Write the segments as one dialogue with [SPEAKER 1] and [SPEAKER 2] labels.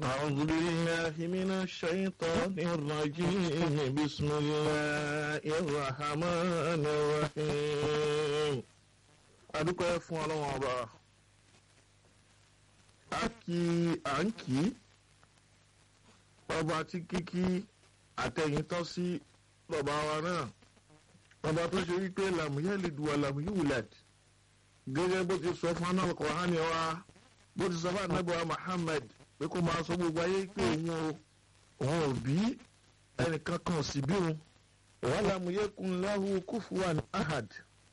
[SPEAKER 1] أعوذ بالله من الشيطان الرجيم بسم الله الرحمن الرحيم adúpẹ́ fún ọlọ́wọ́n ọba a kì à ń kì í ọba tí kíkí àtẹ̀yìn tọ́ sí bàbá wa náà ọba tó ṣe wípé làmúyẹ́lìdù wà làmúyẹ́wùlẹ̀d gẹ́gẹ́ bó ti sọ fún anáwó kọ̀ọ̀hánì wa bó ti sọ fún anábọ̀ Muhammad pé kó máa sọ gbogbo ayé pé òun ò òun ò bí ẹnìkan kan sì bí òun wà làmúyẹ́kùn lahu kufuwan ahad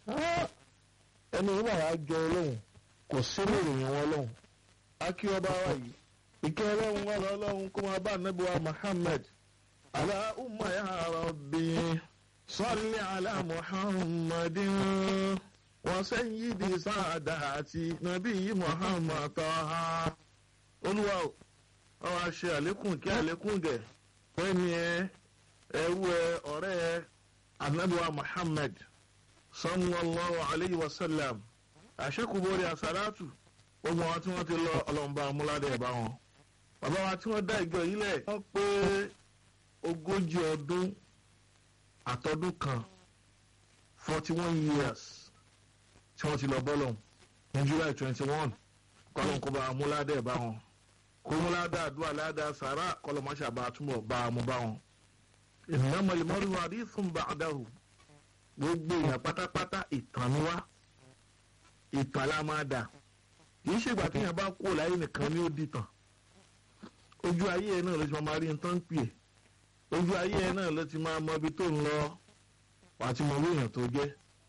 [SPEAKER 1] ẹni yìí wà wá jọ ọlọ́run kò sí lóòrìn wọn ọlọ́run akí ọba wa yìí ìkẹ́ ọlọ́run wà lọ́lọ́run kó máa bá ànábì wa Muhammad Allahumma ya rabbi salli ala Muhammadin wa sayyidi saadati nabiyyi Muhammad taha olúwa ọ wá ṣe àlékún kí àlékún gẹ̀ fẹ́ni ẹ ẹrú ẹ ọ̀rẹ́ ẹ ànábì wa Muhammad sallallahu alayhi wa sallam àṣekùbọ̀rẹ̀ àsàlátù gbogbo àwọn tí wọ́n ti lọ ọlọ́mọba amúládé ẹ̀ bá wọn. bàbá wa tí wọ́n dá ìjọ yìí lẹ̀ wọ́n pé ogójì ọdún àtọdún kan forty one years tí wọ́n ti lọ bọ́lọ̀ ní July twenty one kọ́lọ́n kó bá amúládé ẹ̀ bá wọn. kó múládé àdúrà ládàá sàrà kọ́lọ́mọṣà bá túbọ̀ bá a mú bá wọn. ìnáwó ìmọ̀lẹ́mọ́rí wa rí fún bàdáhù gbogbo èèyàn pátápátá ìtàn ni wá ìtàn la máa dà kìí ṣègbà téèyàn bá kú láyé nìkan ni ó dìtàn ojú ayé ẹ náà ló ti máa rí nǹkan pè é ojú ayé ẹ náà ló ti máa mọ ibi tó ń lọ wàá ti mọ owó èèyàn tó jẹ́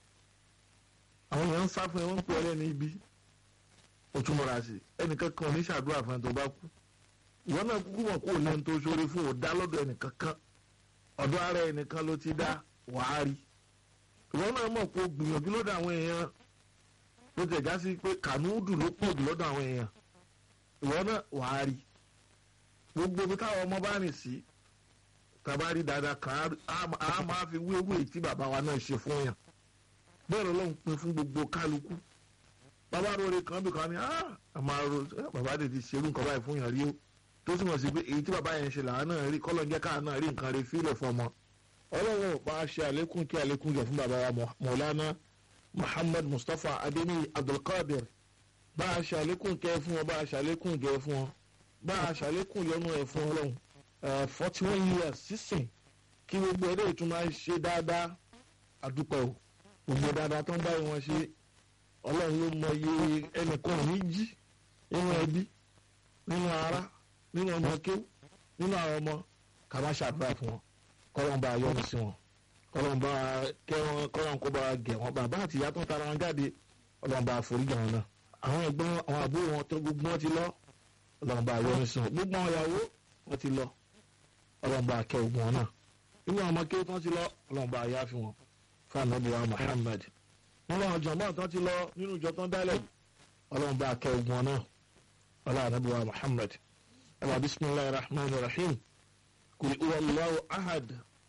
[SPEAKER 1] àwọn èèyàn ń sá fún ẹ wọ́n ń pè ọ́ lẹ́nu ibi ó tún mọ̀ra sí ẹnìkan kan ní ṣàdúrà fún ẹ tó bá kú ìwọ náà kúkú mọ̀ kó o lẹ́nu tó ṣoore fún òdá lọ́dọ̀ ẹnìkan kan ọ̀dọ̀ ara ẹnìkan ló ti dá wàá rí ìwọ náà mọ̀ pé o gbìyànjú lọ́dọ̀ àwọn èèyàn ló tẹ̀ já sí pé kànúùdù ló pọ̀ jù lọ́dọ̀ àwọn èèyàn ìwọ náà wàá rí gbogbo ibi táwọn ọmọ bá rìn sí tàbá rí dáadáa kan á máa fi wéwé tí bàbá wa náà ṣe fún yàn bẹ́ẹ̀ lọ́lọ́run pin fún gbogbo kálukú bàbá rore kan bí kan ní àmà ro bàbá rẹ̀ ti ṣerú nǹkan báyìí fún yàn rí o tó túmọ̀ sí pé èyí tí bàbá yẹn ṣe làwọn náà rí kọ́lọ́ jẹ́ káà náà rí nǹkan rẹ̀ fílẹ̀ fọmọ ọlọ́run ò bá ṣe àlékún kí àlékún jẹ fún bàbá wa mọ̀lánà muhammad mustapha adéní abdulkadir bá a ṣe àlékún kẹ fún wọn bá a ṣe àlékún jẹ fún wọn bá a ṣe àlékún yọnu ẹ fún ọlọ́run forty one years sísìn kí gbogbo ẹdẹ ìtún máa ṣe dáadáa àdúpẹ́ o gbogbo dáadáa tó ń bá wọn ṣe ọlọ́run ló mọ iye ẹnìkan ní jí nínú ẹbí nínú ará nínú ọmọ kéw nínú àwọn ọmọ kà má ṣàdúrà fún wọn kọ́lọ́n bá yọ́nu sí wọn kọ́lọ́n bá kẹ́ wọn kọ́lọ́n kó bá gẹ̀ wọn bàbá àti ìyá tó ń tara wọn jáde kọ́lọ́n bá foríjì wọn náà àwọn ẹ̀gbọ́n àwọn àbúrò wọn tó gbogbo wọn ti lọ kọ́lọ́n bá yọ́nu sí wọn gbogbo àwọn ìyàwó wọn ti lọ kọ́lọ́n bá kẹ́ ogun wọn náà nínú àwọn ọmọké tó ti lọ kọ́lọ́n bá yá fi wọn fún anabi wa Muhammad nínú àwọn jọ̀mọ́ tó ti lọ nínú ìjọ tó ń dálẹ̀ kọ́lọ́n bá kẹ́ ogun wọn náà ọlọ́ anabi wa Muhammad ẹ̀ bismillahir rahmanir rahim kul huwa Allahu ahad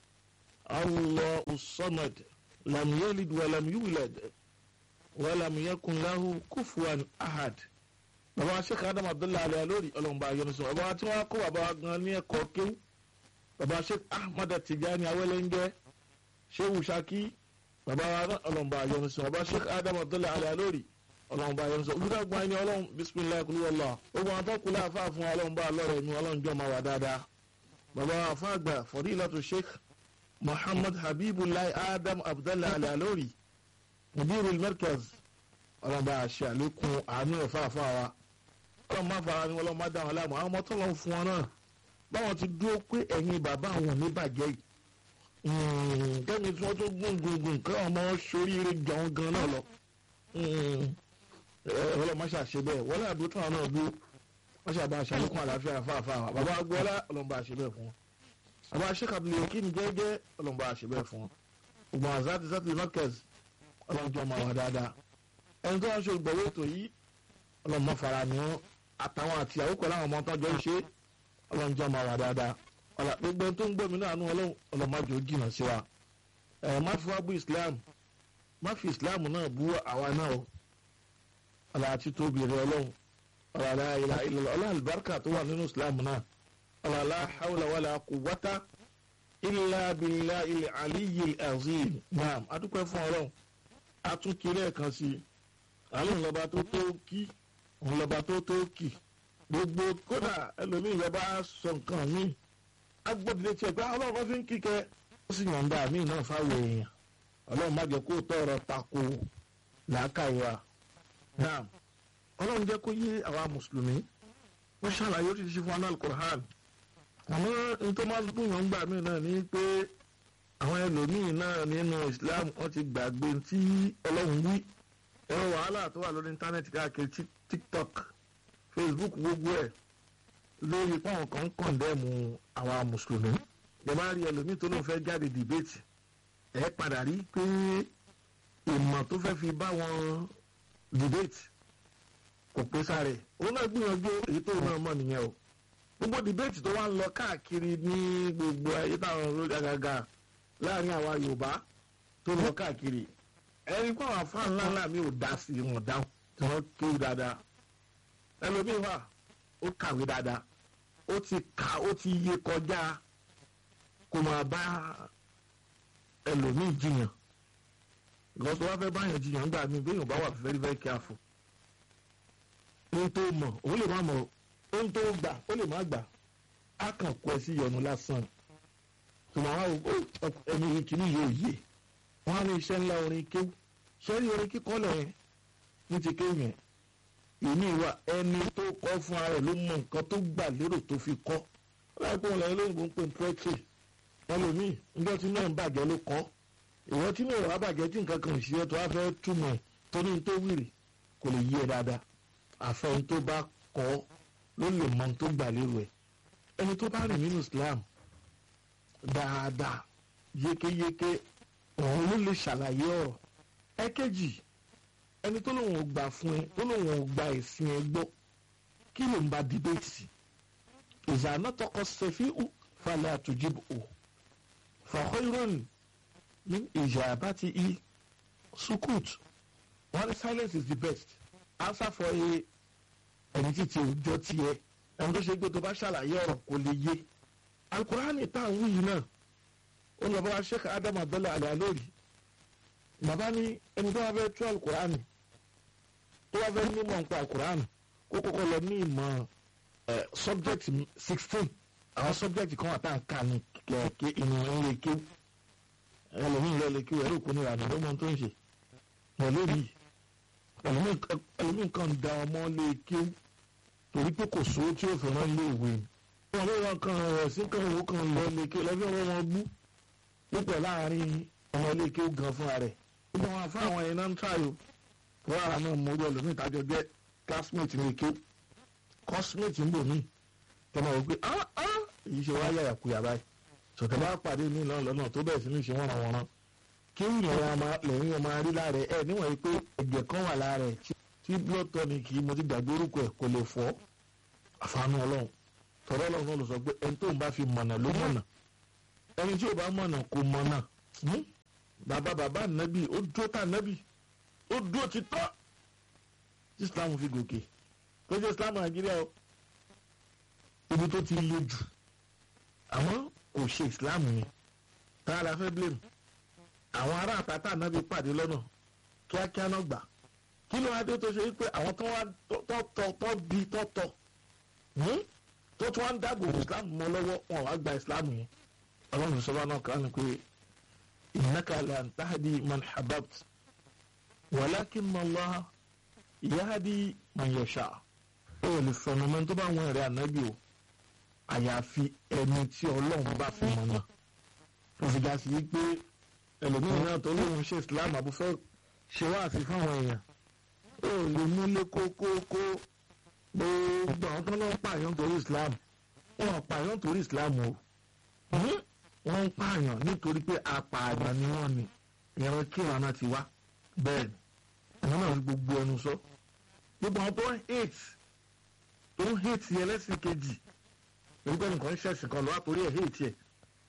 [SPEAKER 1] Allahu samad lam yalid wa lam yulad wa lam yakun lahu kufuwan ahad. bàbá sheikh adam abdullahi alayhi lórí ọlọ́mọba ayọ́nisọ bàbá tí wọ́n kó bàbá gan ní ẹ̀kọ́ kéwú bàbá sheikh ahmad tijani awẹ́lẹ́ngẹ́ shehu shaki bàbá ọlọ́mọba ayọ́nisọ bàbá sheikh adam abdullahi alayhi lórí ọlọ́mọba ayọ́nisọ olùdàgbọ́n ẹni ọlọ́run bisimilayi kulúwọ́lá ogun àtọ́kùnlé àfa fún ọlọ́mọba alọ́rẹ̀ mi ọlọ́njọ́ máa wà dáadáa bàbá àfáàgbà fọdílàtò sheikh muhammad habibulayi adam abdallah alalori mudirul markaz ọlọmọba àṣẹ àlékún àánú ẹ̀fà àfáà ọlọmọ máa fara ni wọn lọmọ dá wọn láàmú àwọn ọmọ tó lọ fún wọn náà báwọn ti dúró pé ẹ̀yin bàbá àwọn ò ní bàjẹ́ yìí kẹ́mi tí wọ́n tó gbóngbóngbòn kí ọmọ soríire jọ̀ọ́ gan náà lọ ọlọmọ ṣàṣẹ bẹ́ẹ̀ wọlé àdúró tó àwọn náà dúró wọ́n ṣe àbá aṣàlékún àlàáfíà fáfáà bàbá agbọ́lá ọlọ́mọba àṣẹ bẹ́ẹ̀ fún wọn bàbá aṣẹ́ kàbílẹ̀ òkè ní jẹ́jẹ́ ọlọ́mọba àṣẹ bẹ́ẹ̀ fún wọn ògbọ́n àzáàtì sátì markaz ọlọ́mọjọ́ máa wà dáadáa ẹni tó wọ́n ṣe olùgbọ̀wé ètò yìí ọlọ́mọ fara ni wọn àtàwọn àti ìyàwó pẹ̀lú àwọn ọmọ tó jọ ń ṣe ọlọ́mọjọ́ máa wà dáadáa ọ̀là gbogbo ẹni tó ń gbọ́ mi náà nú ọlọ́mọjọ́ jìnnà sí wa ẹ̀ má fi wá bú Islam má fi Islam náà bú àwa náà o ọ̀là àti tóbi rẹ ọlọ́run ọ̀làlá ilà ilà ọ̀là àlùbáríkà tó wà nínú islam náà ọ̀làlá hawla wàlà quwwata illa billahi ilẹ̀ aliyyil azim naam adúpẹ́ fún ọlọ́run atúnkiri ẹ̀kan sí i àlọ́ ńlọba tó tó kí ńlọba tó tó kì gbogbo kódà ẹlòmíì ìjọba sọ nǹkan míì agbódìlé tiẹ̀ pé ọlọ́run kan fi ń kíkẹ́ ó sì yànda míì náà fáwọn èèyàn ọlọ́run má jẹ́ kó tọrọ tako làákàyè wa naam ọlọ́run jẹ́ kó yé àwa mùsùlùmí wọ́n ṣàlàyé oríṣiríṣi fún anal Qur'an àmọ́ ní tó máa dùn yàn gbà mí náà ni pé àwọn ẹlòmíì náà nínú Islam wọ́n ti gbàgbé tí ọlọ́run wí ẹ̀rọ wàhálà tó wà lórí íńtánẹ́ẹ̀tì káàkiri TikTok Facebook gbogbo ẹ̀ lórí pọ́n kan kọ̀ǹdẹ́mù àwa mùsùlùmí ẹ bá rí ẹlòmíì tó lóun fẹ́ jáde dìbẹ́tì ẹ padà rí pé ìmọ̀ tó fẹ́ fi bá wọn dìbẹ́tì kò pé sáré òun náà gbìyànjú èyí tó náà mọ̀ nìyẹn o gbogbo dìbẹ́tì tó wá ń lọ káàkiri ní gbogbo ayé táwọn olórí àgàgà láàrin àwa Yorùbá tó lọ káàkiri ẹni pé àwọn afáàn ńlá ńlá mi ò dá sí wọn dáhùn tí wọ́n kéwù dáadáa ẹlòmíín wà ó kàwé dáadáa ó ti kà ó ti yé kọjá kó máa bá ẹlòmíín jiyàn lọ́sọ̀ wá fẹ́ báyàn jiyàn gbà mí bẹ́ẹ̀ yóò bá wà very very careful ohun tó mọ̀ òun lè má mọ̀ ohun tó gbà ó lè má gbà á kàn kó ẹ sí ìyọnu lásán tùmọ̀ àwọn ẹni kìíní yóò yé wọn á ní iṣẹ́ ńlá orin kéwù sẹ́rí orin kíkọ́ lẹ̀ ní ti kéwù yẹn ìní wa ẹni tó kọ́ fún ara rẹ̀ ló mọ nǹkan tó gbà lérò tó fi kọ́ láìpẹ́ wọn lẹ́yìn lóyìnbó ń pè ní poetry ẹlòmíì níjọ́ tí náà ń bàjẹ́ ló kọ́ ìwọ́n tí náà wàá bàjẹ́ tí nǹkan kan ò ṣiṣẹ́ tó wá fẹ́ túmọ̀ ẹ̀ torí ní tó wìrì kò lè yí ẹ dáadáa àfẹ́yìn tó bá kọ́ ló lè mọ tó gbà lérò ẹ̀ ẹni tó bá rìn nínú Islam dáadáa yékéyéké òun ló lè ṣàlàyé ọ̀rọ̀ ẹ̀kejì ẹni tó lòun ò gbà fún ẹ tó lòun ò gba ẹ̀sìn ẹ gbọ́ kí ló ń ba dìbẹ́tì sí ìzànà tọkọ sẹfí ù falẹ̀ àtújìbò ò fàkọ́ ìròyìn ní ìjà àbátí i sukut wọn ní silence is the best answer for a ẹni títí òjò tiẹ̀ ẹni tó ṣe gbé tó bá ṣàlàyé ọ̀rọ̀ kò lè yé alukurani tá à ń wí yìí náà ó lọ bá wa sheikh adam abdullahi alayalori bàbá ní ẹni tó wá fẹ́ tú alukurani tó wá fẹ́ nímọ̀ nípa alukurani kó kọ́kọ́ lọ ní ìmọ̀ subject sixteen àwọn subject kan wà tá à ń kà ní kẹ̀kẹ́ ìmọ̀ ilé ké ẹlòmíì lọ lè ké ẹ̀rọ òkú ní ìrànà ló mọ tó ń ṣe pẹ̀lú rí ẹlòmíì kan da ọmọ lè ké torí pé kò sówó tí ó fi rán ilé ìwé ni wọn ló wọn kan rẹ̀ sí kan òwò kan lọ lè ké lọ́bí ọwọ́ wọn gbú púpọ̀ láàrin ọmọ ilé ké gan fúnra rẹ̀ gbogbo àwọn afọ àwọn yẹn náà ń ṣàyò wọ́n ara náà mọ orí ẹlòmíì tájọ jẹ́ classmate ní ké cosmate ń bò mí tọmọ wò pé ah ah èyí ṣe wáyà yàkuyà báyìí sọ̀tẹ̀ bá pàdé mi náà lọ́nà tó bẹ̀rẹ̀ sí ní ṣe wọ́n ra wọn rán kí lẹ́yìn ọmọ arí lára ẹ̀ níwọ̀n yìí pé ẹ̀jẹ̀ kan wà lára ẹ̀ tí blood tonic mo ti gbàgbé orúkọ ẹ̀ kò lè fọ́ àfààní ọlọ́run tọ́lọ́ ọlọ́run náà ló sọ pé ẹni tó ń bá fi mọ̀nà ló mọ̀nà ẹni tí ò bá mọ̀nà kò mọ̀nà bàbá bàbá nàbì ó dúró tà nàbì ó dúró ti tọ́ tí islam fi gòkè tó jẹ́ islam nàìjíríà o ibi tó ti le jù àmọ́ kò ṣe islam yẹn tá a la fẹ́ blame àwọn ará àtàtà nàbì pàdé lọ́nà kíákíá náà gbà kí ló wá dé tó ṣe wípé àwọn tó wá tọ́ tọ́ bí tọ́ tọ́ tó tún wá ń dáàbò islam mọ́ lọ́wọ́ wọn wá gba islam yẹn ọlọ́run sọ́wọ́ náà kàn ní pé innaka lan tahdi man hababt walakinna Allah yahdi man yasha ó lè fẹ̀nà mọ́ tó bá wọn rẹ̀ ànábì o àyàfi ẹni tí ọlọ́run bá fi mọ̀ náà tó fi dá sí pé ẹlòmíràn náà tó lóun ṣe islam àbúfẹ́ ṣe wá àfi fáwọn èèyàn ó lè múlé kókókó gbogbo àwọn tó ń lọ pààyàn torí islam wọn pààyàn torí islam o wọ́n ń pààyàn nítorí pé apààyàn ni wọ́n ní ìran kíran náà ti wá bẹ́ẹ̀ ni àwọn náà fi gbogbo ẹnu sọ gbogbo àwọn tó ń hate tó ń hate yẹn lẹ́sìn kejì èyí pé nǹkan ń ṣẹ̀sìn kan lọ́wọ́ torí ẹ̀ hate yẹ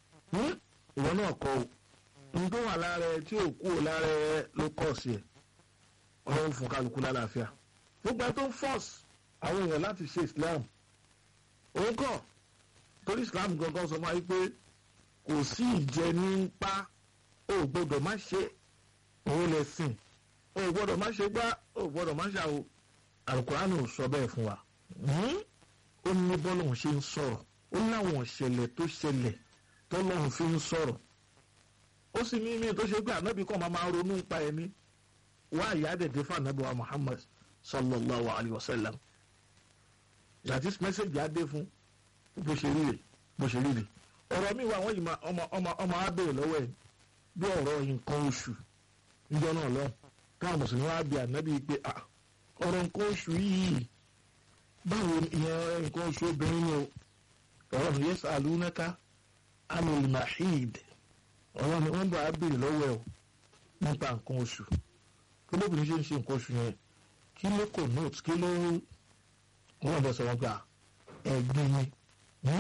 [SPEAKER 1] ìwọ náà kọ o ohun tó wà lára ẹ tí ò kú ò lára ẹ ló kọ̀ sí ẹ ọlọ́run fún kálukú lálàáfíà gbogbo ẹ tó ń force àwọn èèyàn láti ṣe islam òun kọ́ torí islam gangan sọ fún wa pé kò sí ìjẹ ní pa ó gbọ́dọ̀ má ṣe òun lè sìn ó gbọ́dọ̀ má ṣe gbá ó gbọ́dọ̀ má ṣàwò alukurani ò sọ bẹ́ẹ̀ fún wa ó ní bọ́lọ́hún ṣe ń sọ̀rọ̀ ó láwọn ìṣẹ̀lẹ̀ tó ṣẹlẹ̀ tọ́lọ́hún fi ń sọ̀rọ̀ ó sì ní ní tó ṣe pé ànábì kan máa máa ronú nípa ẹni wá ìyá dẹ̀dẹ̀ fún ànábì wa Muhammad sallallahu alayhi wa sallam yàtí mẹ́sẹ̀gì adé fún bó ṣe rí rè bó ṣe rí rè ọ̀rọ̀ mi wà wọ́n yìí máa ọmọ ọmọ ọmọ abẹ́rẹ́ lọ́wọ́ ẹ̀ bí ọ̀rọ̀ nǹkan oṣù níjọ́ náà lọ káwọn mùsùlùmí wá bí ànábì pé ọ̀rọ̀ nǹkan oṣù yìí báwo ìyẹn nǹkan oṣù obìnrin ni o ọ̀rọ̀ mi yẹ́sà alúnáká anil mahid ọ̀rọ̀ mi wọ́n bá abẹ́rẹ́ lọ́wọ́ ẹ̀ o nípa nǹkan oṣù kí lóbìnrin ṣe ń ṣe nǹkan oṣù yẹn kí ló kò note kí ló wọ́n bẹ̀ sọ̀rọ̀ gbà ẹ̀gbin ni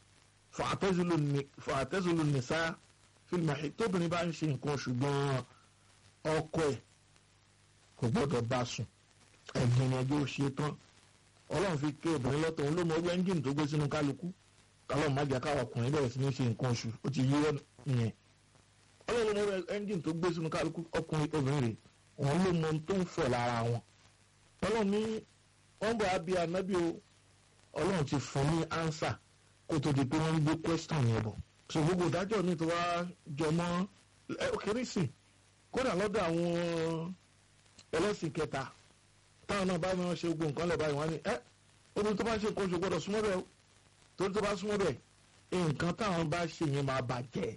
[SPEAKER 1] fàtẹ́sùlù nìsá fílmù tóbìnrin bá ń ṣe nǹkan oṣù gan-an ọkọ ẹ̀ kò gbọ́dọ̀ bá sùn ẹ̀gbin ni ẹjọ́ ṣe tán ọlọ́run fi ké obìnrin lọ́tọ̀ òun ló mọ ọgbẹ́ ẹ́ńgìnì tó gbé sínú kálukú kálọ̀ má jẹ́ káwọn ọkùnrin bẹ̀rẹ̀ sí ní ṣe nǹkan oṣù ó ti yí ìyẹn ọlọ́run ló mọ ẹ́ńgìnì tó gbé sínú kálukú ọkùnrin obìnrin rẹ̀ òun ló mọ ohun tó ń fọ̀ lára wọn ọlọ́run ní wọ́n bọ̀ abí anábì o ọlọ́run ti fún ní ánsà kó tó di pé wọ́n ń gbé question yẹn bọ̀ so gbogbo ìdájọ́ ní tó wá jọmọ́ òkèrè sìn kódà lọ́dọ̀ àwọn ẹlẹ́sìn kẹta táwọn náà bá wọn ṣe gbogbo nǹkan lẹ̀ báyìí wọ́n ní ẹ́ obìnrin tó bá ṣe nǹkan oṣù gbọ́dọ̀ súnmọ́ bẹ́ẹ̀ o torí tó bá súnmọ́ bẹ́ẹ̀ nǹkan táwọn bá ṣe yẹn máa bàjẹ́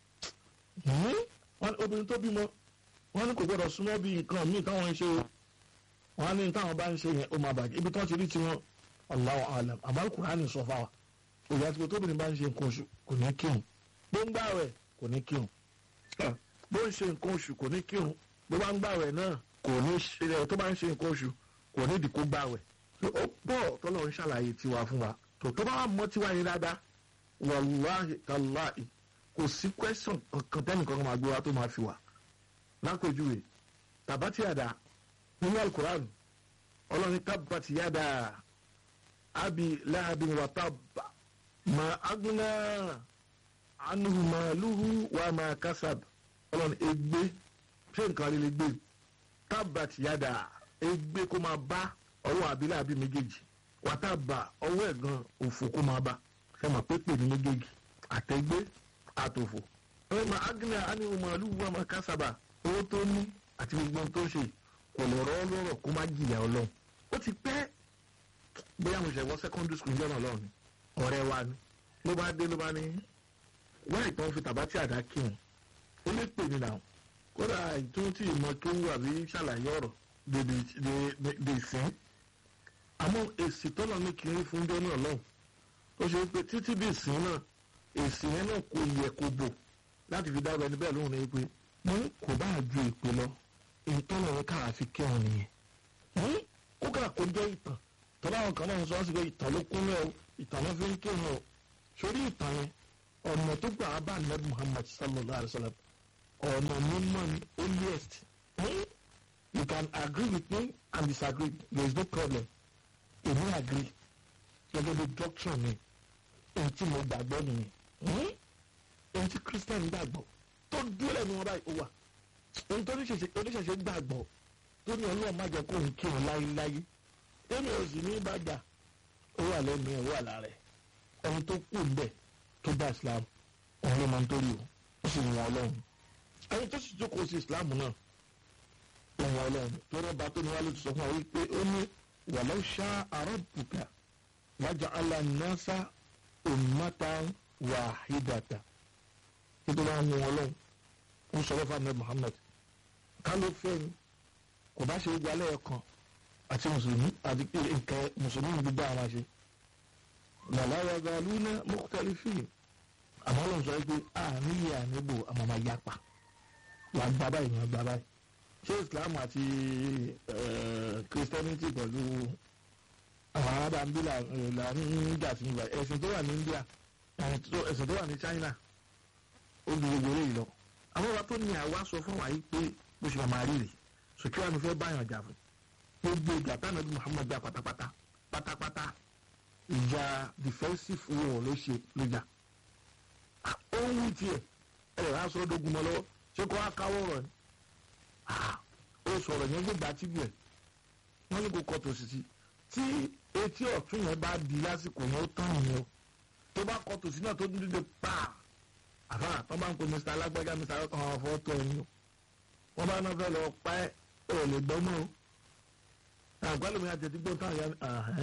[SPEAKER 1] obìnrin tó bímọ wọ́n ní kò gbọ́dọ̀ súnmọ́ bí nǹkan míì táwọn ń ṣe o wọ́n ní táwọn bá ń ṣe yẹn ó máa bàjẹ́ ibi tí wọ́n ti rí tiwọn Allahu alam àmọ́ Al-Qur'ani sọ fáwa òyà tí tóbìnrin bá ń ṣe nǹkan oṣù kò ní kírun bó ń gbààwẹ̀ kò ní kírun bó ń ṣe nǹkan oṣù kò ní kírun bó bá ń gbààwẹ̀ náà kò ní ṣe tó bá ń ṣe nǹkan oṣù kò ní ìdí kó gbààwẹ̀ ó pọ̀ tọ́lọ́ ń ṣàlàyé tiwa fún wa tó tó bá wà mọ́ tiwa yẹn dáadáa wàlúwàhì tàláhì kò sí kwẹ́sọ̀n kankan tẹ́nìkan máa gbé wa tó máa fi wà lápèjúwe tàbátì àdá nínú alukur'an ọlọ́ni tábàtì yàdá abi láàbí wa tábà mà agúnná anuhu màlúhu wa mà kásab ọlọ́ni ègbé ṣé nǹkan rí lè gbé tábàtì yàdá ègbé kó máa bá ọwọ́ àbí láàbí méjèèjì wa tábà ọwọ́ ẹ̀gàn òfò kó máa bá ẹ mà pépè ní méjèèjì àtẹ̀gbé àtòfò ẹ mà agúnná anuhu màlúhu wa mà kásaba owó tó ní àti gbogbo ohun tó ń ṣe kò lè rọ́ lọ́rọ̀ kó má jìyà ọlọ́run ó ti pẹ́ bóyá mo ṣe wọ secondary school jọ́nà ọlọ́run ni ọ̀rẹ́ wa ni ló bá dé ló bá ní wáyé tó ń fi tàbátì àdá kírun ó lè pè mí náà kódà tó tí ìmọ̀ tó wù àbí ṣàlàyé ọ̀rọ̀ dè sìn àmọ́ èsì tọ́lọ̀ ní kiri fún jọ́nà ọlọ́run ó ṣe pé títí dè sìn náà èsì yẹn náà kò yẹ kó bò láti fi dábàá ẹni bẹ́ẹ̀ lóhùn ní pé mo kò bá ju ìpè lọ ìtọ́nà yẹn káà fi kírun nìyẹn kó kà kó jẹ́ ìtàn tọ́lá àwọn kan náà ń sọ wọ́n sì pé ìtàn ló kún lẹ́ o ìtàn ló fi ń kírun o sórí ìtàn yẹn ọ̀nà tó gbà á bá nẹ́bí Muhammad sallallahu alayhi wa sallam ọ̀nà mímọ́ ni holiest you can agree with me and disagree there is no problem èmi agree gẹ́gẹ́ bí doctrine mi èyí tí mo gbàgbọ́ nìyẹn èyí tí Christian gbàgbọ́ tó dúró lẹ́nu wọn báyìí ó wà ohun tó oníṣẹ̀ṣẹ̀ gbàgbọ́ tó ní ọlọ́run má jẹ́ kó ń kírun láyéláyé tẹ́mi ò sì ní bàjá ó wà lẹ́nu ẹ̀ ó wà lára ẹ̀ ẹni tó kù ńbẹ̀ tó bá islam òun ló máa ń torí o ó sì wọn ọlọ́run ẹni tó sì jókòó sí islam náà ó wọn ọlọ́run tó rọ́bà tó ní wàá ló ti sọ fún wa wípé ó ní walau sha'a rabbuka laja'ala an-nasa ummatan wahidatan títí wọn mú ọlọ́run ń sọ̀rọ̀ fún ahmed muhammed ká ló fẹ́ ni kò bá ṣe gbogbo alẹ́ kan àti mùsùlùmí àti nǹkan mùsùlùmí gbogbo àwọn àṣẹ làlàyé galúnà mukhtalifin àmọ́ ló ń sọ pé àníyè àníbò àmàmà yapa wàá gba báyìí wàá gba báyìí ṣé islam àti christianity pẹ̀lú àwọn arábà ń bí là ń jà sí ìgbà ẹ̀sìn tó wà ní india ẹ̀sìn tó wà ní china ó ju gbogbo eléyìí lọ àwọn ọba tó ní àwa sọ fún wa yìí pé bó ṣe máa rí rè sòkè wà ní fẹ́ báyàn jà fún gbogbo ìgbà táwọn ẹbí muhammad jà pátápátá pátápátá ìjà defensive war ló ṣe lójà ó ń wí tiẹ̀ ẹ̀ ẹ̀ aṣọ ọdọ́gun mọ́ lọ́wọ́ ṣé kó wá káwọ́ rọ̀ ni ó sọ̀rọ̀ yẹn gbégbá tíbi ẹ̀ wọ́n ní kó kọ́ tòsí tí etí ọ̀tún yẹn bá di lásìkò yẹn ó tán yẹn o tó bá kọ́ tòsí náà tó dúdú de pa àfà tó bá ń pe mr alágbájá mr ọkàn àwọn fọ́tò ẹni o wọ́n bá náà fẹ́ lọ pa ẹ́ ò lè gbọ́ mọ́ o àgbálẹ̀ mi àti ẹ̀dígbò táwọn ya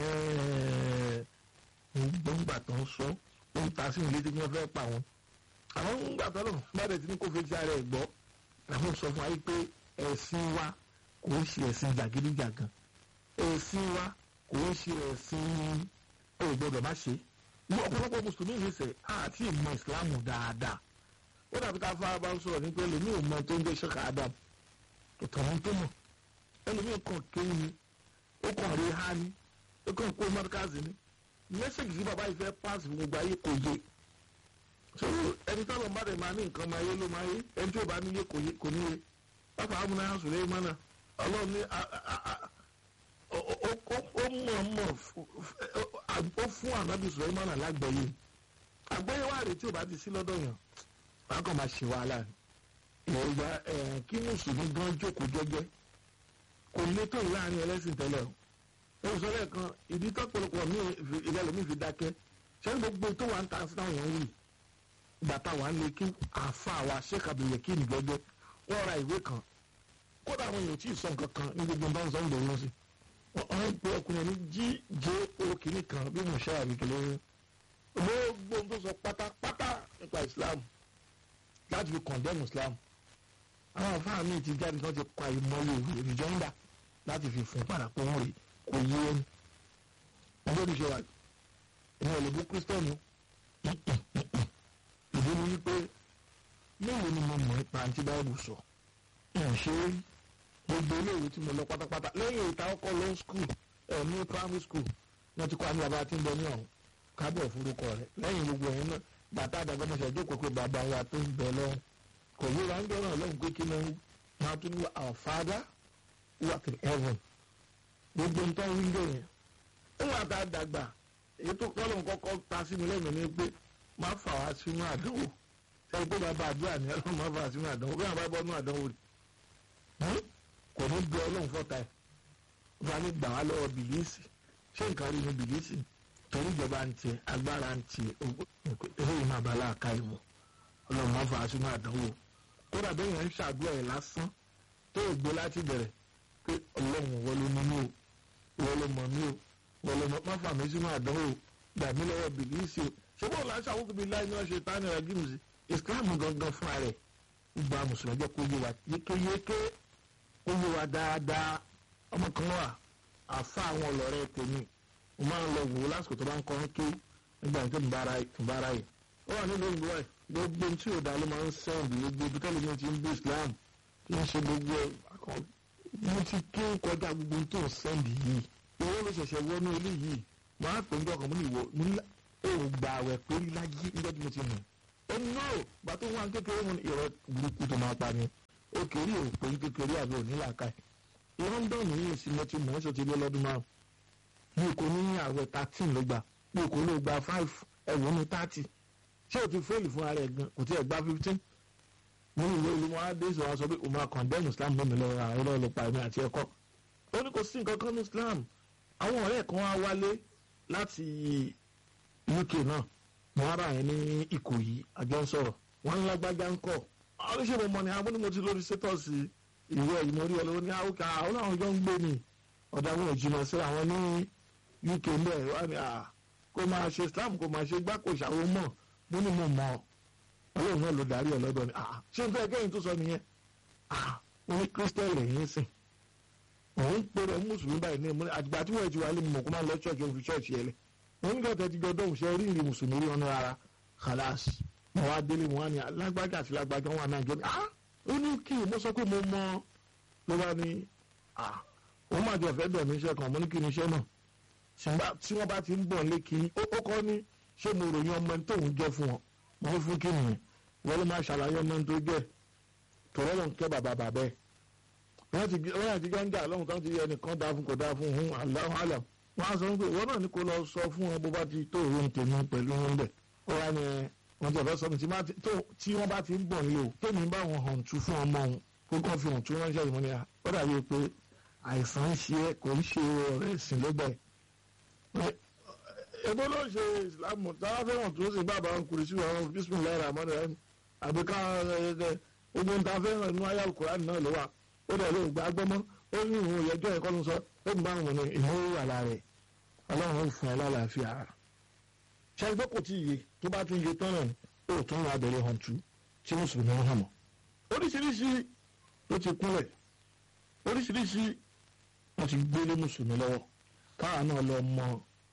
[SPEAKER 1] gbọ́ngbà tó ń sọ ó ń ta sí ilé tí wọ́n fẹ́ pa wọn. àwọn ń gbà tọ́lọ̀ bàdẹ̀ tí ní kò fi ti ara ẹ̀ gbọ́ àwọn sọ fún wa pé ẹ̀sìn wa kò ń ṣe ẹ̀sìn jàgídíjàgan ẹ̀sìn wa kò ń ṣe ẹ̀sìn ò gbọ́dọ̀ má ṣe. ní ọ̀pọ̀lọpọ̀ mùsùlùmí yìí sẹ̀ àti ìmọ̀ ìsìlámù dáadáa ó dàbí ká fara bá ń sọ̀rọ̀ ní pé lèmi ò mọ tó ń jẹ́ ṣẹ́ka adam ìtàn tó mọ̀ ẹlòmíì kan kéwì ni ó kàn rí ha ni ó kàn kó mọ́tíkàsì ni mẹ́sẹ̀gì tí bàbá yìí fẹ́ pàṣẹ fún gbogbo ayé kò yé so ẹni tó lọ́n bá dẹ̀ máa ní nǹkan máa yé ló máa yé ẹni tí ò bá ní yé kò ní yé pápá amúná yà sùn lẹ́yìn mọ́nà ọlọ́run ní ó mọ̀ mọ̀ ó fún ànábì sùn mọ́nà lágbẹ̀yé àgbẹ̀yé wà rèé tí ò bá ti sí lọ́dọ̀ yàn wọn kàn máa ṣe wàhálà ni ìwà kí mùsùlùmí gan jókòó jẹ́jẹ́ kò lè tó láàrin ẹlẹ́sìn tẹ́lẹ̀ o ó sọ lẹ́ẹ̀kan ìdí tọ́pọ̀lọpọ̀ mi ìrẹ́lẹ̀ fi dákẹ́ ṣé gbogbo tó wà ń ta sí táwọn èèyàn wì bàtà wà ń lè kí àfa wa sheikh abdulye kí ni gbẹgbẹ wọ́n ra ìwé kan kódà àwọn èèyàn tí ì sọ nǹkan kan ní gbogbo bá ń sọ ń bọ̀ wọ́n sí wọ́n ń pe ọkùnrin ní gjo kìíní kan bí mo ṣe àbíkẹ́lẹ́ gbogbo tó sọ pátápátá nípa islam láti fi condemn islam àwọn afáà míì ti jáde kan ti pa ìmọ̀lẹ̀ òwe ìjọ́ńdà láti fi fún padà pé wọ́n rè kò yé ẹni ọjọ́ ìṣe wa ìwọ̀n ìlú bú kírísítẹ́nù ìdí ni wípé mélòó ni mo mọ̀ nípa àǹtí báyìí sọ ẹ̀ ṣe é gbogbo iléèwé tí mo lọ pátápátá lẹ́yìn ìta ọkọ̀ lọ skul ẹ̀ ní primary school wọ́n ti kọ́ àmì bàbá tí ń bẹ ní ọ̀hún kábọ̀ forúkọ rẹ̀ lẹ́yìn gbogbo ẹ̀yìn náà bàtà àdàgbàmọ̀ṣẹ̀ jókòó pé bàbá wa tó ń bẹ lọ́wọ́ kò yíra ń dọ́rọ̀ lọ́hùn pé kí ló ń máa tún ní our father who art in heaven gbogbo nǹkan wíńdò yẹn ń wà tá a dàgbà èyí tó kọ́ lóun kọ́kọ́ ta sí mi lẹ́nu ni pé má fà wá sínú àdánwò ẹni pé bàbá àdúrà ni ọlọ́run má fà wá sínú àdánwò bí wọ́n bá bọ́ nínú àdánwò rẹ̀ kò ní bí ọlọ́run fọ́ta ẹ̀ wọ́n á ní gbà wá lọ́wọ́ bìlíìsì ṣé nǹkan rí ni bìlíìsì torí ìjọba ń tiẹ̀ agbára ń tiẹ̀ eléyìí máa bá láàka ìmọ̀ ọlọ́run má fà wá sínú àdánwò kódà bẹ́ẹ̀ yẹn ń ṣàdúrà ẹ̀ lásán tó o gbé láti bẹ̀rẹ̀ pé ọlọ́run wọ́n ló ní mí o wọ́n ló mọ̀ mí o wọ́n ló má fà mí sínú àdánwò gbà mí lọ́wọ́ bìlíìsì o ṣé bóun là ń ṣàwùkú bíi láì ní wọ́n ṣe tání ọ̀rọ̀ gímù sí islam gangan fúnra rẹ̀ gba mùsùlùmí jẹ́ kó yé wa yékéyéké kó yé wa dáadáa ọmọ kan wà àfa àwọn ọlọ́rẹ́ tèmi mo máa ń lọ wò ó lásìkò tó bá ń kọrin ké nígbà tó ń bára yìí ó wà nílùú ìlú ẹ̀ gbogbo tí ò dá ló máa ń sẹ́ǹdì gbogbo ibi tẹ́lẹ̀ mi ti ń bí islam kí n ṣe gbogbo ẹ̀ mo ti ké kọjá gbogbo tó ń sẹ́ǹdì yìí owó ló ṣẹ̀ṣẹ̀ wọnú ilé yìí máa pè ń dọ̀kan mo ní ìwọ mo ní òun gbà àwẹ̀ pé láyé níjọ́ tí mo ti mọ̀ ó ní náà bá tó wà kékeré mo ní ìrọ̀ burúkú tó máa pa ni ó kéré ò pé kékeré àbí òní làákà ẹ̀ london yìí sì mo ti mọ̀ ọ́ sọ ti lé lọ́dún márùn mi kò ní àwẹ̀ thirteen ló gbà mi kò ló gba five ẹ̀wọ̀n ní thirty ṣé o ti fẹ́ẹ̀lì fún ara ẹ̀ gan kò tí ẹ̀ gba fifteen mo ní ìwé olùmọ̀ adé sọ wá sọ pé òun máa condemn islam lómi lọ ra ọ̀rọ̀ ló pa ẹ̀mí àti ẹ̀kọ́ ó ní kò sí nǹkan kan ní islam àwọn ọ̀rẹ́ kan wá wálé láti uk náà mo wá bá yẹn ní ìkòyí àjọ ń sọ̀rọ̀ wọ́n ń lágbájá ń kọ̀ oríṣi mo mọ̀ ní abúlé mo ti lórí sétọ́ọ̀sì ìwé ẹ̀yìn mo rí ọ lọ́wọ́ ní àwòká àwọn àwọn ọjọ́ ń gbé ni ọ̀dà wọn ò jìnnà sí àwọn ní uk ń bẹ̀ wá ní à kó máa ṣe islam kó máa ṣe gbáko ṣàwọn mọ̀ mo ní mo mọ̀ ọlọ́run náà ló darí ẹ̀ lọ́dọ̀ ni ṣé n fẹ́ kẹ́yìn tó sọ nìyẹn mo ní kírísítẹ́nì lẹ́yìn sìn òun pèrè mùsùlùmí báyìí ní ìmúlẹ̀ àtìgbà tí wọ́n ti wà lé mọ̀ kó máa lọ ṣọ́ọ̀ṣì òun fi ṣọ́ọ̀ṣì yẹlẹ̀ wọ́n ní kẹ́tẹ́ ti jọ dọ́hùn ṣe rí ìrìn mùsùlùmí rí ọ̀nà ara khalas mo wá délé mo wá ní lágbájá àti lágbájá wọn àná ìjọ ní ah ó ní kí mo sọ pé mo mọ ló bá ní ah òun máa jẹ ọ̀fẹ́ bẹ̀ mí iṣẹ́ kan mo ní kí ni iṣẹ́ náà ṣùgbọ́n tí wọ́n bá ti ń bọ̀ lé kí ó kọ́ ní ṣé mo ròyìn ọmọ tó ń jẹ́ fún wọn mo ní fún kí nìyẹn wọ́n ló máa ṣàlàyé ọmọ tó jẹ́ tọ́lọ́ ló ń kẹ́ bàbá bàbá ẹ̀ wọ́n ti wọ́n ti gbẹ́ngà lọ́hùn tó ń ti yẹ ẹnìkan dáa fún kò dáa fún un aláhùn àlàm wọ́n á sọ pé ìwọ náà ní kó lọ sọ fún wọn bó bá ti tó òun tèmi pẹ̀lú wọn bẹ̀ ó wá ní wọ́n ti ọ̀fẹ́ sọ mi tí wọ́n bá ti ń bọ̀ nílé o tèmi bá wọn hàn tú fún ọmọ òun kó kàn fi hàn tú ránṣẹ́ ìmọ̀ ni à ó dàbí pé àìsàn ń ṣe é kò ń ṣe ọ̀rẹ́ ìsìn lọ́gbẹ̀ èbó ló ń ṣe ìsìlámù táwọn fẹ́ràn tó ṣe bàbá wọn kùrì sí àwọn bísímìlá rahman rahim àbí ká gbogbo ń ta fẹ́ràn inú ayé alukurani náà ló wà ó dẹ̀ ló gbà gbọ́mọ́ ó ní ìhun ìyẹjọ́ ẹ̀kọ́ ló sọ ó ń bá wọn ní ìhun wà lára rẹ̀ ọlọ́run ó fún ẹ lálàáfíà ara ṣe ẹgbẹ́ kò tí ì yé tó bá tún yé tán náà ó tún wà bẹ̀rẹ̀ hàn tú tí mùsùlùmí ń hàn mọ́ oríṣiríṣi ló ti kúnlẹ̀ oríṣiríṣi wọ́n ti gbélé mùsùlùmí lọ́wọ́ káwa náà lọ mọ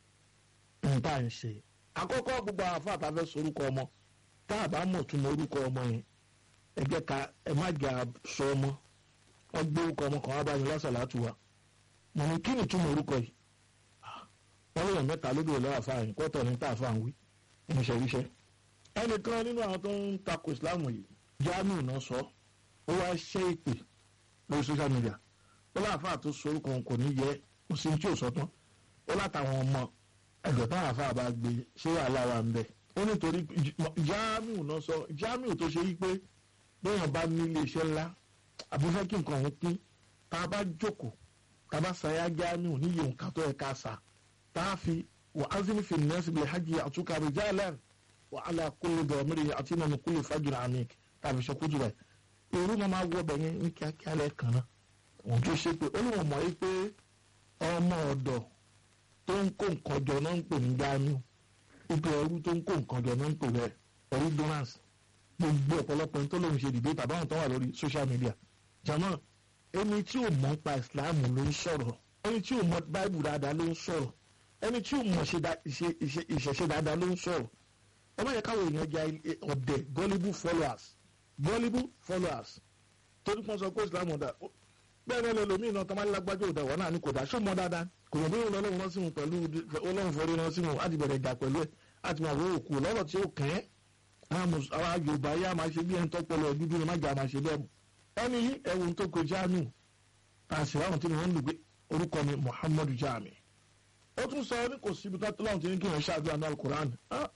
[SPEAKER 1] nta ń ṣe àkọ́kọ́ gbogbo àfa àtàfẹ́ sorúkọ ọmọ tá a bá mọ̀ tún mọ orúkọ ọmọ yẹn ẹ jẹ́ ká ẹ má jà sọ ọmọ wọ́n gbé orúkọ ọmọ kan wá bá mi lásàlátù wa mo ní kí ni tún mọ orúkọ yìí wọ́n lè yàn mẹ́ta lóbi ìlú àfa yìí kọ́tọ̀ ní tá a fa ń wí ní ṣẹ̀ríṣẹ́ ẹnìkan nínú àwọn tó ń takò ìsìláàmù yìí Jamiu náà sọ ó wá ṣe ìpè lórí social media ó láàfáà tó sọ orúkọ òun kò ní yẹ ó sì ń tí ò sọ tán ó látàwọn ọmọ ẹgbẹ́ táwọn afáà bá gbé ṣé wàhálà wà ń bẹ̀. ó nítorí Jamiu náà sọ Jamiu tó ṣe wípé bẹ́ẹ̀ bá ní iléeṣẹ́ ńlá àbúfẹ́ kí nǹkan ọ̀hún pín tá a bá jókòó tá a bá ṣayá Jamiu níyì nǹkan tó yẹ ká sà tá a fi wà á sì ní fi nẹ́ẹ̀sì bìlẹ̀ hajj àtúkà rijalan wà á là kúlù dọ̀mírì àti nínú kúlù fajr amik tàbí ṣọkútù rẹ̀ èrú máa máa wọ bẹ̀yẹn ní kíákíá lẹ́ẹ̀kan náà òun tó ṣe pé ó ní wọ́n mọ̀ yí pé ọmọ ọ̀dọ̀ tó ń kó nǹkan jọ náà ń pè ní Jamiu ipò ẹrú tó ń kó nǹkan jọ náà ń pè bẹ́ẹ̀ ẹrú donors gbogbo ọ̀pọ̀lọpọ̀ ní tó lóun ṣe dìde tàbí àwọn tó wà lórí social media jama ẹni tí ò mọ̀ pa Islam ló ń sọ̀rọ̀ ẹni tí ò mọ̀ Bible dáadáa ló ń sọ̀rọ̀ ẹni tí ò mọ̀ ìṣẹ̀ṣe dáadáa ló ń sọ̀rọ̀ ẹ má yẹ káwọn èèyàn ja ọ̀dẹ̀ gullible followers gullible followers torí pọ́n sọ pé Islam ọ̀dà bẹ́ẹ̀ náà lẹ́lòmíì náà tọ́mọ́ alágbájọ́ òdà wọ́n náà ní kò dá ṣó mọ́ dáadáa kò mọ̀ bí wọn lọ́wọ́ wọn sí wọn pẹ̀lú ọlọ́run fọ́rí wọn sí wọn á ti bẹ̀rẹ̀ jà pẹ̀lú ẹ̀ á ti máa wọ òkú lọ́rọ̀ tí ó kàn ẹ́ àwọn Yorùbá yá máa ṣe bí ẹni tó pẹ̀lú ẹbí bí má jà máa ṣe bẹ́ẹ̀ mu ẹni yí ẹ̀wù tó ko Jamiu àṣìwá àwọn tí wọ́n ń lù pé orúkọ mi Muhammadu Jami ó tún sọ ní kò síbi tó lọ́run tí ní kí wọ́n ṣáàdúrà ní alukur'an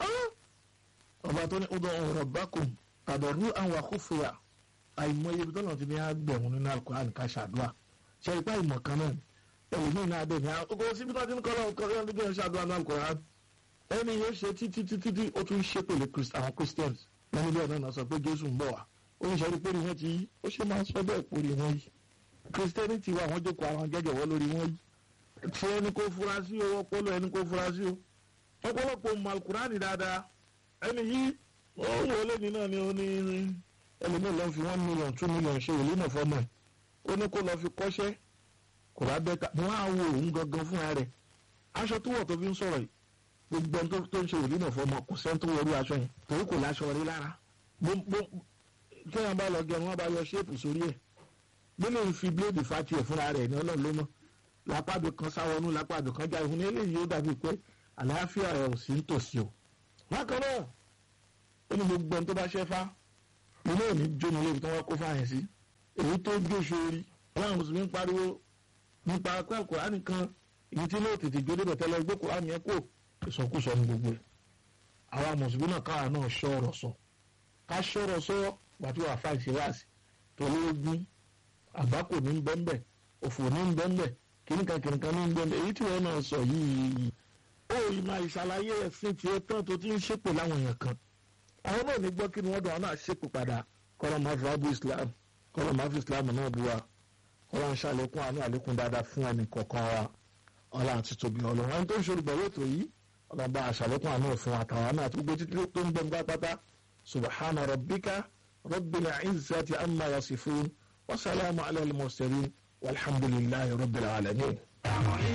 [SPEAKER 1] ọba tó ní ọdọ ọ̀rọ̀ bákùn àdọ̀rú àwọn àkófòyà àìmọye ibi tó lọ́run ti ní àgbẹ̀wọ̀n nínú alukur'an ká ṣàdúrà ṣe ipá ìmọ̀ kan náà ẹ̀wù ní iná adé ní ọkọ̀ síbi tó ti ní kọ́ lọ́run kọ́ lọ́run tí wọ́n ṣàdúrà ní alukur'an ẹni yóò ṣe títí títí tí ó tún ṣe pèlè àwọn Christians lẹ́nu bí ọ̀nà náà sọ pé Jésù ń bọ̀ wá ó ń ṣẹ́rí pórí wọn ti yí ó ṣe máa sọ bẹ́ẹ̀ pórí wọn yìí Christianity wa àwọn jókòó àwọn jẹ́jẹ̀ wọ́ lórí wọn yìí tí ẹni kó fura sí o ọpọlọ ẹni kó fura sí o ọ̀pọ̀lọpọ̀ malkurani dáadáa ẹni yìí ó wọlé ní náà ni ó ní ẹlòmíràn lọ fi one million two million ṣe ìlú náà fọmọ ẹ ó ní kó lọ fi kọ́ṣẹ́ kò bá bẹ́ẹ̀ ká wọn á wo òun gangan fúnra rẹ̀ aṣọ tó wọ̀ tó fi ń sọ̀rọ̀ yìí gbogbo ẹni tó ń ṣe ìlú náà fọmọ kò sẹ́ni tó wọlé aṣọ yẹn torí kò láṣọ rí lára kéèyàn bá lọ gẹrun wọn bá yọ ṣéèpù sórí ẹ̀ bí lè fi bíléèdì fa tiẹ̀ fúnra rẹ̀ ní ọlọ́run ló mọ̀ lápàdé kan sáwọnú lápàdé kan já ìhun eléyìí ó dàbí pé àlàáfíà rẹ̀ ò sí nítòsí o. bákan náà ó ní gbogbo ẹni tó bá ṣẹ́fá ilé òní jóni lébi tí wọ́n kó fáyẹn sí èyí tó jó sórí ọlọ́run mùsùlùmí ń pariwo nípa pé Kùránì kan èyí tí lóò tètè gbé débẹ̀ tẹ́lẹ̀ gbé Kùránì yẹn kó ìsọkúsọ ní gbogbo ẹ̀. àwa mùsùlùmí náà káwa náà ṣọ́ọ̀rọ̀ sọ ká ṣọ́ọ̀rọ̀ sọ wàtí wàá fà ìṣèwàsì torí ogun àgbákò ní bẹ́ńbẹ́ òfò ní bẹ́ńbẹ́ kìnìkan kìnìkan ní bẹ́ńbẹ́ èyí tí wọ́n náà sọ yìí ó ìmọ̀ ìṣàlàyé ẹ̀sìn tiẹ̀ tán tó ti ń ṣépè láwọn èèyàn kan àwọn náà ní gbọ́ kí ni wọ́n dùn àwọn náà ṣépè padà kọ́lọ́ máa fi wábù Islam kọ́lọ́ máa fi Islam náà bu wa kọ́lọ́ ń ṣàlékún àánú àlékún dáadáa fún ẹnì kọ̀ọ̀kan wa ọlá àti tóbi ọlọ́run ẹni tó ń ṣe olùgbàwé ètò yìí ọlọ́ba àṣàlékún àánú fún àtàwọn náà àti gbogbo títí tó ń gbẹ̀ngbà pátá subhana rabbika rabbil izzati amma yasifun wa salamu ala al-mursalin walhamdulillahi rabbil alamin.